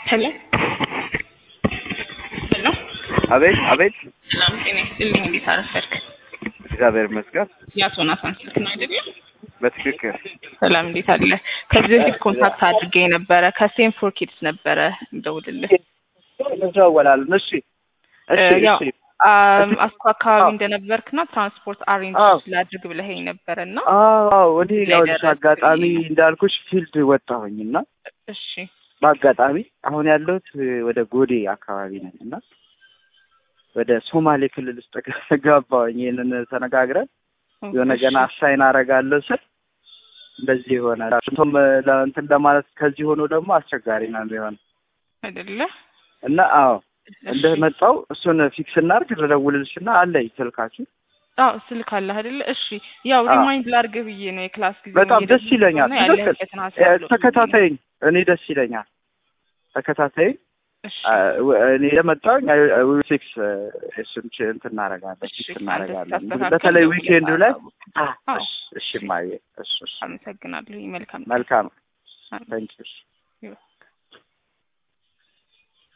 ሄሎ ሄሎ አቤት አቤት። ሰላም ጤና ይስጥልኝ። እንዴት አረፈድክ? እግዚአብሔር ይመስገን። የአቶ ናታን ስልክ ነው አይደለም? በትክክል ሰላም እንዴት አለ? ከዚህ በፊት ኮንታክት አድርጌ ነበረ ከሴም ፎር ኪድስ ነበረ እንደውልልህ እንደዋወላለን። እሺ እሺ ያው እሺ። አም፣ አስኮ አካባቢ አዎ። እንደነበርክና ትራንስፖርት አሬንጅ አዎ። ላድርግ ብለኸኝ ነበረ እና አዎ እኔ ያው ላይ አጋጣሚ ደረስኩኝ። እንዳልኩሽ ፊልድ ወጣሁኝ እና እሺ በአጋጣሚ አሁን ያለሁት ወደ ጎዴ አካባቢ ነኝ እና ወደ ሶማሌ ክልል ውስጥ ገባሁኝ። ይህንን ተነጋግረን የሆነ እሺ። ገና አሳይን አደርጋለሁ ስል እንደዚህ የሆነ እንቶም እንትን ለማለት ከዚህ ሆኖ ደግሞ አስቸጋሪ ነው የሚሆነው አይደለ? እና አዎ እሺ። እንደመጣው እሱን ፊክስ እናድርግ ልደውልልሽና አለኝ ስልካችሁ አዎ ስልክ አለህ አይደለ? እሺ ያው አዎ። ሪማይንድ ላድርግ ብዬ ነው የክላስ ጊዜ በጣም እየሄደ ደስ ይለኛል። ስለሆነ ትክክል ያለህበትን ሀሳብ እ፣ ለውጥ ብዬ ነው። ተከታተይኝ። እኔ ደስ ይለኛል። ተከታተይኝ። እሺ አ፣ ወ- እኔ የመጣሁኝ ፊክስ እሱን ች- እንትን እናደርጋለን እሺ ፊክስ አንተ እናደርጋለን። ስታስተካክል በተለይ ደውለህ ዊኬንዱ ላይ አሳውቅ። አ፣ አዎ። እሺ፣ እሺ ማየ እሱ እሱ አመሰግናለሁ። መልካም መልካም አዎ። ታንኪዩ ይኸው።